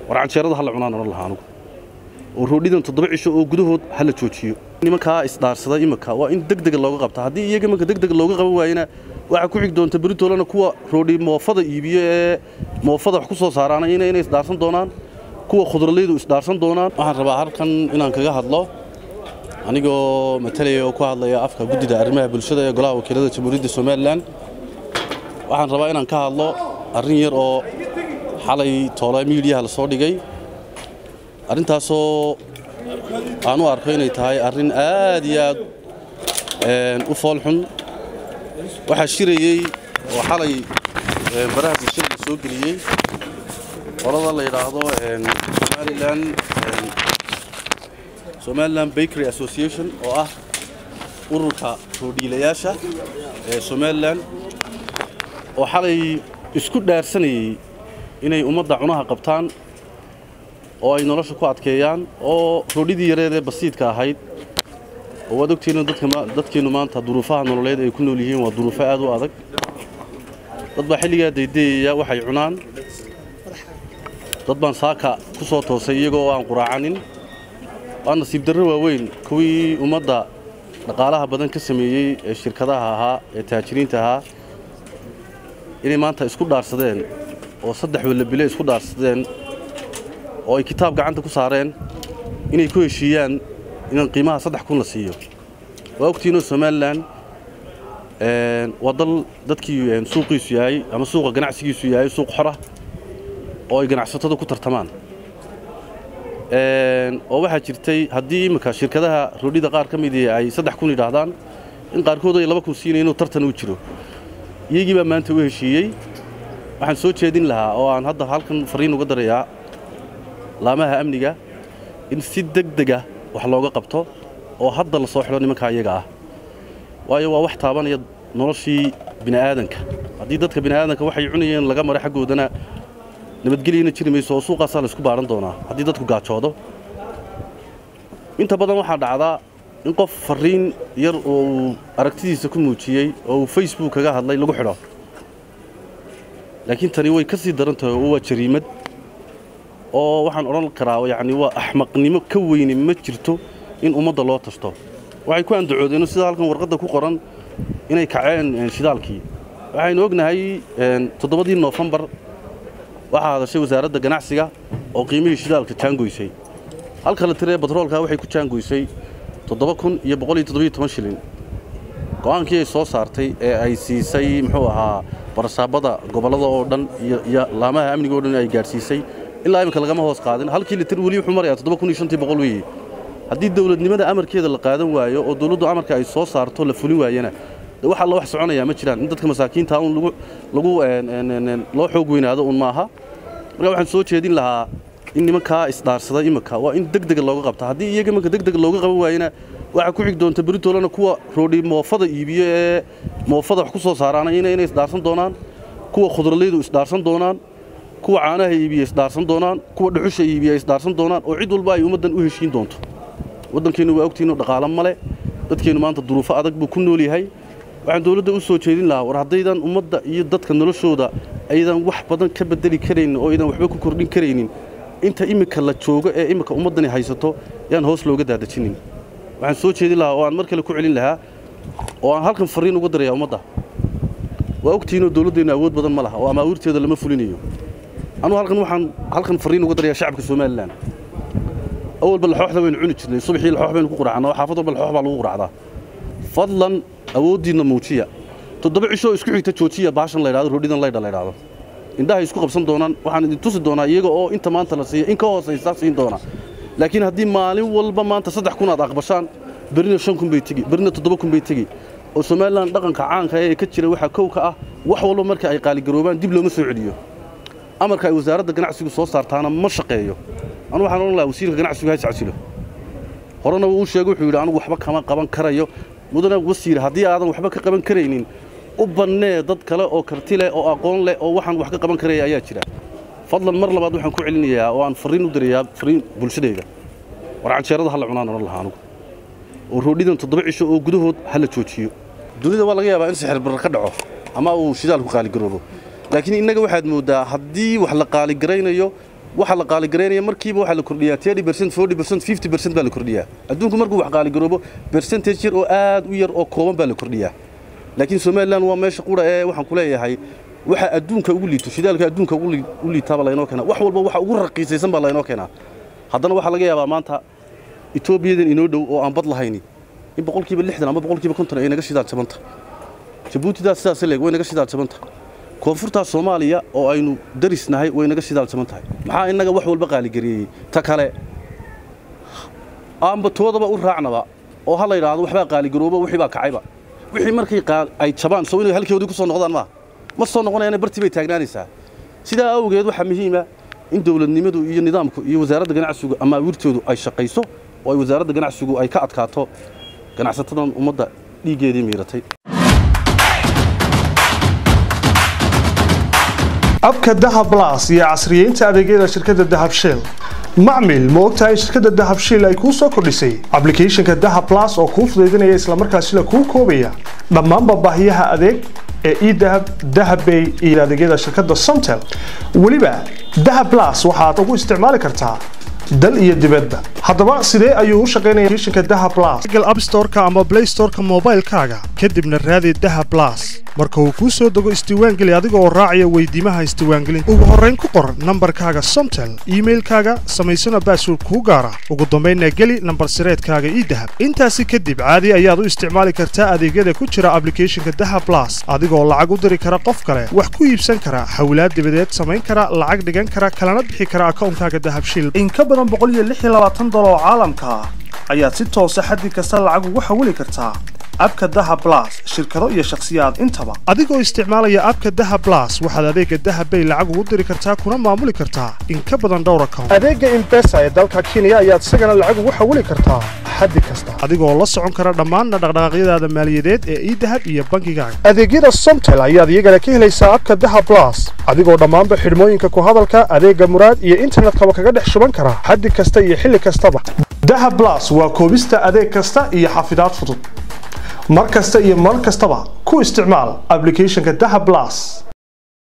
war canjeerada hala cunaan odhan lahaa anugu oo roodhidan toddoba cisho oo gudahood hala joojiyo nimankaa isdhaarsada imika waa in deg dega looga qabta haddii iyaga imanka deg dega looga qaban waayena waxaa ku xig doonta beritoolana kuwa roodhi moofada iibiyo ee moofada wax ku soo saaraana inay isdhaarsan doonaan kuwa khudraleydu isdhaarsan doonaan waxaan rabaa halkan inaan kaga hadlo anigoo matalaya oo ku hadlaya afka guddida arrimaha bulshada ee golaha wakiilada jamhuuriyadda somalilan waxaan rabaa inaan ka hadlo arrin yar oo xalay toole miidiyaha la soo dhigay arrintaasoo aan u arko inay tahay arrin aad iyo aad u foolxun waxaa shirayey oo xalay baraha bulshada la soo geliyey qolada la yidhaahdo somalilan somalilan bakery association oo ah ururka roodhiilayaasha ee somalilan oo xalay isku dhaarsanayey inay ummadda cunaha qabtaan oo ay nolosha ku adkeeyaan oo roodhidii yareed ee basiidka ahayd oo waad ogtihiin dadkeennu maanta duruufaha nololeed ay ku nool yihiin waa duruufo aad u adag dad baa xilligaa daydayaya waxay cunaan dad baan saaka ku soo toosay iyagoo aan quraacanin waa nasiib darro waaweyn kuwii ummadda dhaqaalaha badan ka sameeyey ee shirkadaha ahaa ee taajiriinta ahaa inay maanta isku dhaarsadeen oo saddex wallabile isku dhaarsadeen oo ay kitaab gacanta ku saareen inay ku heshiiyaan inaan qiimaha saddex kun la siiyo waa ogtiinoo somalilan waa dal dadkii suuqiisu yahay ama suuqa ganacsigiisu yahay suuq xora oo ay ganacsatada ku tartamaan oo waxaa jirtay haddii imminka shirkadaha roodhida qaar ka midii ay saddex kun yidhaahdaan in qaarkood ay laba kun siinaya inuu tartan u jiro iyagii baa maanta u heshiiyey waxaan soo jeedin lahaa oo aan hadda halkan fariin uga darayaa laamaha amniga in si deg dega wax looga qabto oo hadda la soo xidho nimankaa iyaga ah waayo waa wax taabanaya noloshii bini'aadanka haddii dadka bini'aadanka waxay cunayeen laga maro xaggoodana nabadgelyana jiri mayso oo suuqaasaa laysku baahan doonaa haddii dadku gaajoodo inta badan waxaa dhacdaa in qof fariin yar oo uu aragtidiisa ku muujiyey oo uu facebook kaga hadlay lagu xidho laakiin tani way ka sii daran tahay oo waa jariimad oo waxaan odhan karaa yacni waa axmaqnimo ka weyne ma jirto in ummadda loo tashto waxay ku andacoodeen sida halkan warqadda ku qoran inay kaceen shidaalkii waxaynu ognahay toddobadii noofembar waxaa hadashay wasaaradda ganacsiga oo qiimihii shidaalka jaangoysay halka la tiree batroolka waxay ku jaangoysay toddoba kun iyo boqol iyo toddobiyo toban shilin go'aankii ay soo saartay ee ay siisay muxuu ahaa barasaabada gobollada oo dhan iyo laamaha amniga o dhan ay gaadhsiisay ilaa imika lagama hoos qaadin halkii litir weli wuxuu marayaa toddoba kun iyo shantii boqol weeye haddii dowladnimada amarkeeda la qaadan waayo oo dowladdu amarka ay soo saarto la fulin waayana de wax alla wax soconayaa ma jiraan in dadka masaakiinta un lagu lagu loo xoog weynaado un maaha marka waxaan soo jeedin lahaa in nimankaa isdhaarsada imika waa in deg dega looga qabta haddii iyaga imanka deg dega looga qaban waayena waxaa ku xig doonta beritoolana kuwa roodhi moofada iibiyo ee moofada wax ku soo saaraana inay isdhaarsan doonaan kuwa khudraleydu isdhaarsan doonaan kuwa caanaha iibiya isdhaarsan doonaan kuwa dhuxusha iibiya isdhaarsan doonaan oo cid walba ay ummaddan u heshiin doonto waddankeennu waa ogtihiinu dhaqaalo male dadkeennu maanta duruufo adag buu ku nool yahay waxaan dowladda u soo jeedin lahaa war haddaydan ummadda iyo dadka noloshooda aydan wax badan ka bedeli karaynin oo aydan waxba ku kordhin karaynin inta iminka la joogo ee iminka ummaddani haysato yaan hoos looga daadajinin waxaan soo jeedin lahaa oo aan mar kale ku celin lahaa oo aan halkan fariin uga darayaa ummadda waa ogtihiinoo dowladdeennu awood badan ma laha oo amaawiirteeda lama fulinayo anugu halkan waxaan halkan fariin uga darayaa shacabka somalilan awalba laxooxda waynu cuni jirnay subaxii laxoox baynu ku quracnaa xaafad walba laxoox baa lagu quracdaa fadlan awooddiinna muujiya toddoba cishoo isku xigta joojiya baashan la yidhahdo roodhidan laydha la yidhahdo indhahay isku qabsan doonaan waxaan idin tusi doonaa iyaga oo inta maanta la siiya in ka hoosaysa siin doona laakiin haddii maalin walba maanta saddex kun aad aqbashaan berina shan kun bay tegi berina toddoba kun bay tegi oo somalilan dhaqanka caanka ee ka jira waxaa kow ka ah wax walba marka ay qaaligaroobaan dib looma soo celiyo amarka ay wasaaradda ganacsigu soo saartaana ma shaqeeyo anu waxaan odhan lahaa wasiirka ganacsigu ha iscasilo horena uu sheegay wuxuu yidhi anugu waxba kama qaban karayo mudana wasiir haddii aadan waxba ka qaban karaynin u bannee dad kale oo karti leh oo aqoon leh oo waxaan wax ka qaban karaya ayaa jira fadlan mar labaad waxaan ku celinayaa oo aan fariin u dirayaa fariin bulshadayda war canjeerada hala cunaan odhan lahaa anugu oo roodhidan toddoba cisho oo gudahood hala joojiyo dunida waa laga yaabaa in sixir barar ka dhaco ama uu shidaalku qaaligaroobo laakiin innaga waxaad mooddaa haddii wax la qaaligaraynayo waxa la qaaligareynaya markiiba waxaa la kordhiyaa thirty percent forty percent fifty percent baa la kordhiyaa adduunku markuu wax qaaligaroobo percentage yar oo aad u yar oo kooban baa la kordhiyaa laakiin somalilan waa meesha qura ee waxaan ku leeyahay waxa adduunka ugu liito shidaalka adduunka ugu liitaaba laynoo keenaa wax walba waxa ugu raqiisaysan baa laynoo keenaa haddana waxaa laga yaabaa maanta etoobiyadan inoo dhow oo aan bad lahayni in boqolkiiba lixdan ama boqolkiiba konton ay naga shidaal jabanta jabuutidaas sidaas leeg way naga shidaal jabanta koonfurtaa soomaaliya oo aynu darisnahay way naga shidaal jaban tahay maxaa innaga wax walba qaaligareeyey ta kale aanba toodaba u raacnaba oo ha la yidhaahdo waxbaa qaaligaroobo wixii baa kacayba wixii markay ay jabaan soo inay halkoodii ku soo noqdaan maaha ma soo noqonayana bartii bay taagnaanaysaa sidaa awgeed waxaa muhiima in dowladnimadu iyo nidaamku iyo wasaaradda ganacsigu ama awiirtoodu ay shaqayso oo ay wasaaradda ganacsigu ay ka adkaato ganacsatadan ummadda dhiiggeedii miiratay abka dahab las iyo casriyeynta adeegyada shirkadda dahab shell macmil ma ogtahay shirkadda dahab shell ay kuu soo kordhisay ablicathonka dahab las oo kuu fudaydinaya islamarkaasina kuu koobaya dhammaanba baahiyaha adeeg ee edahab dahabbay iyo adeegyada shirkadda somtel weliba dahab las waxaad ugu isticmaali kartaa dal iyo dibadba haddaba sidee ayuu u shaqaynaya applicationka dahab plus google app store-ka ama play store-ka moobaylkaaga kadibna raadi dahab plus marka uu kuu soo dego isdiiwaangeli adiga oo raacaya weydiimaha isdiiwaangelinta ugu horrayn ku qor nambarkaaga somtel iimailkaaga samaysana baasword kuu gaara ugu dambaynna geli nambar sireedkaaga ii dahab intaasi kadib caadi ayaad u isticmaali kartaa adeegyada ku jira ablicathonka dahab plus adigoo lacag u diri kara qof kale wax ku iibsan kara hawlaad dibadeed samayn kara lacag dhigan kara kalana bixi kara akawnkaaga dahab shil oo caalamka ah ayaad si toosa xaddi kasta lacag ugu xawili kartaa abka dahab plus shirkado iyo shakhsiyaad intaba adigoo isticmaalaya abka dahab plus waxaad adeega dahab bay lacag ugu diri kartaa kuna maamuli kartaa in ka badan dhowr account adeega imbesa ee dalka kenya ayaad isagana lacag ugu xawili kartaa xaddi kasta adigoo la socon kara dhammaan dhaqdhaqaaqyadaada maaliyadeed ee idahab iyo bangigaaga adeegyada somtel ayaad iyagana ka helaysaa abka dahab plus adigoo dhammaanba xidhmooyinka ku hadalka adeega muraad iyo internetkaba kaga dhex shuban kara xaddi kasta iyo xilli kastaba dahab plus waa koobista adeeg kasta iyo xafidaad fudud mar kasta iyo mar kastaba ku isticmaal ablicathonka dahab plus